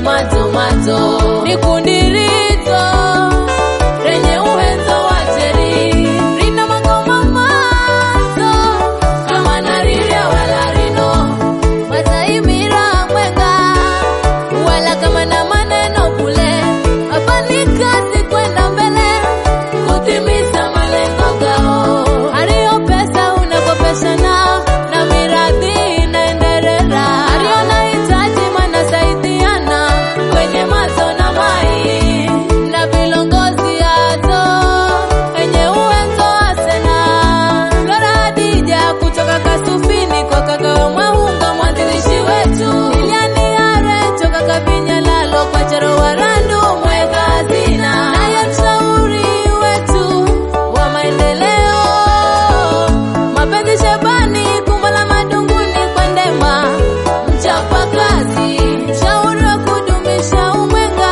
mato ni kundi rito lenye uwezo wa teri rina magoma mato kama nariria wala rino wataimira mwenga wala kama na maneno kule hapa ni kazi kwenda mbele kutimiza malengo gao aliyo pesa unakopeshana na miradi inaendelea aliyo nahitaji manasaidiana kwenye mazo na mai na vilongozi yazo wenye uwezo asena Flora Hadija kutoka Kasufini kwa kaka Mwahunga mwanzilishi wetu Liliani Are toka Kavinya Lalo kwa Charo Warandu mweka hazina naye mshauri wetu wa maendeleo mapenzi Shebani Kumbala Madunguni kwa Ndema mchapa kazi mshauri wa kudumisha umwenga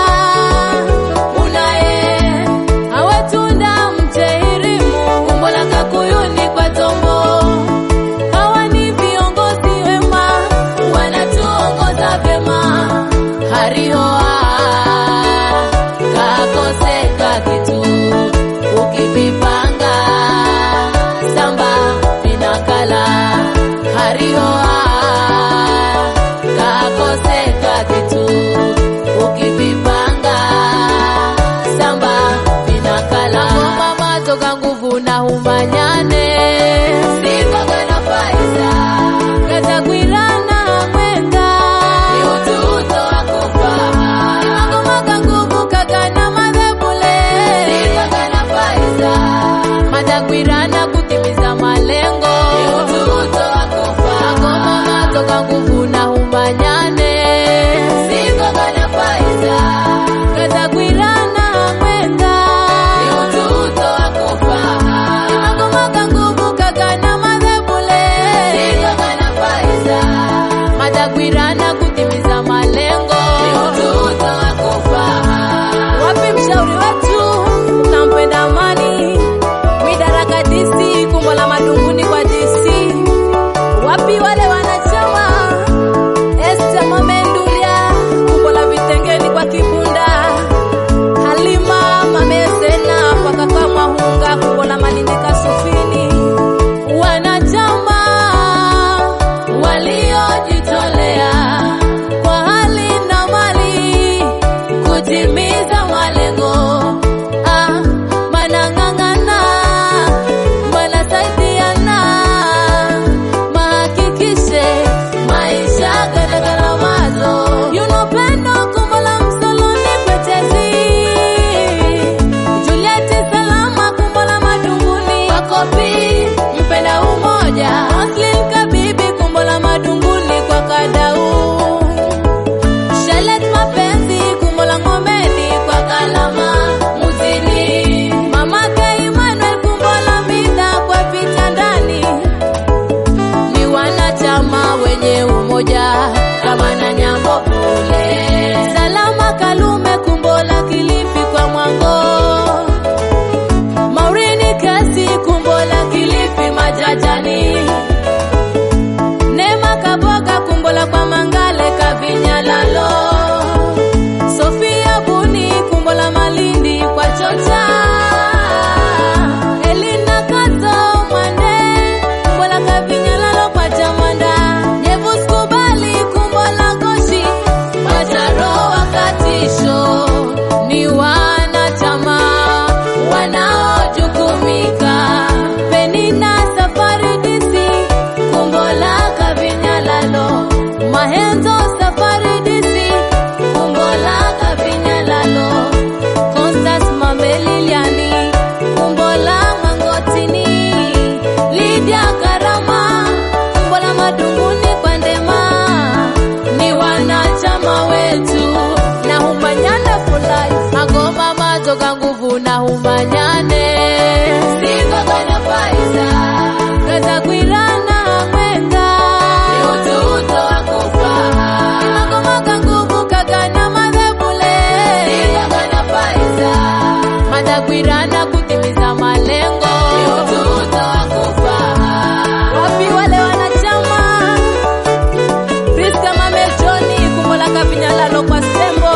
unaye awetunda mtehirimu Kumbola Kakuyuni kwa Tombo hawa ni viongozi wema wanatuongoza vyema harihoa kakoseka kitu ukivipanga samba vinakala harihoa kakoseka kitu ukivipanga samba vinakala ngoma matoka nguvu na humanyane sikogana faisa katagwirana mwenga ni ututo wa kufaha magomaga nguvu kagana madhebule sikogana faisa matagwirana kutimiza malengo ni ututo wa kufaha ngoma matoka nguvu na humanyane sikogana faisa katagwirana mwenga ni ututo wa kufaha magomaga nguvu kagana madhebule sikogana faisa matagwirana kutimiza malengo ni ututo wa kufaha wapi mshauri wetu nampenda amani midaraka DC kumbo la madunguni kwa DC wapi wale wanachama Esther Mamendulia kumbo la vitengeni kwa Kibunda Halima Mamesena kwa kaka Mwahunga kumbo la Malindi Kasufini wanachama waliojitolea kwa hali na mali kutimiza malengo ah, manang'ang'ana manasaidiana mahakikishe maisha ganagaramazo yunopendo kumbola msoloni kwetezi Julieti Salama kumbola madunguni wakopi mpenda umoja Roslyn Kabibi kumbola madunguni kwa kadau Shalet mapenzi kumbola ngomeni kwa kalama muzini mamake Emmanuel kumbola mida kwa vitandani ni wanachama wenye umoja kama na nyambo kule salama Kalume kumbola Kilifi kwa Mwango Maurini kasi kumbola Kilifi majajani Nema Kaboga kumbola kwa Mangale Kavinya Lalo Sofia Buni kumbola Malindi kwa Chocha Elina Kato Mwande kumbola Kavinya Lalo kwa Chamanda Nyevus Kubali kumbola Goshi Majaro wakatisho ni wanachama wanaojukumika Penina Safari DC Kumbola Kavinyalalo Mahenzo Safari DC Kumbola Kavinyalalo Constance Mameliliani Kumbola Mangotini Lydia Karama Kumbola Madunguni kwa Ndema ni wanachama wetu na humanyane fulai magoma matoka nguvu na humanyane sikogana faisa katagwirana mwenga ni ututo wa kufaha magomaga nguvu kagana madhebule sikogana faisa matagwirana kutimiza malengo ni ututo wa kufaha wapi wale wanachama Priska Mame Johni kumbola kavinyalalo kwa Sembo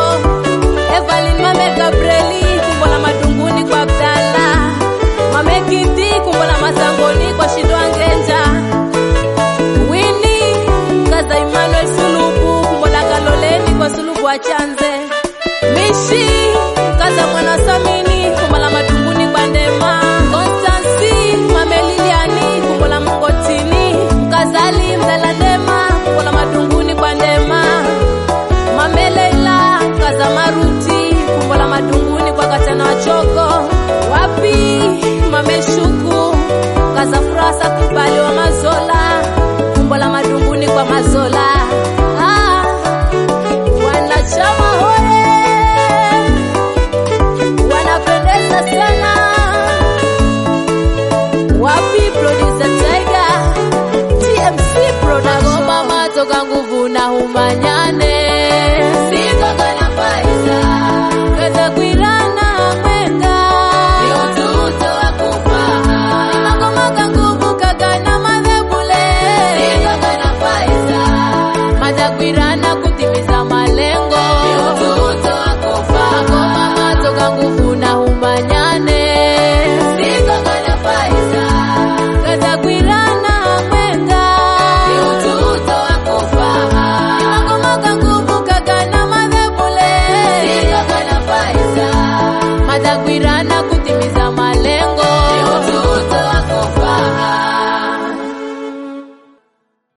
wa chanze mishi kaza mwana samini kumbo la matunguni kwa ndema konstansi mameliliani kumbo la mongotini mkazali mzalandema kumbo la matunguni kwa ndema mameleila kaza maruti kumbo la matunguni kwa katana wachoko wapi mameshuku kaza furasa kuba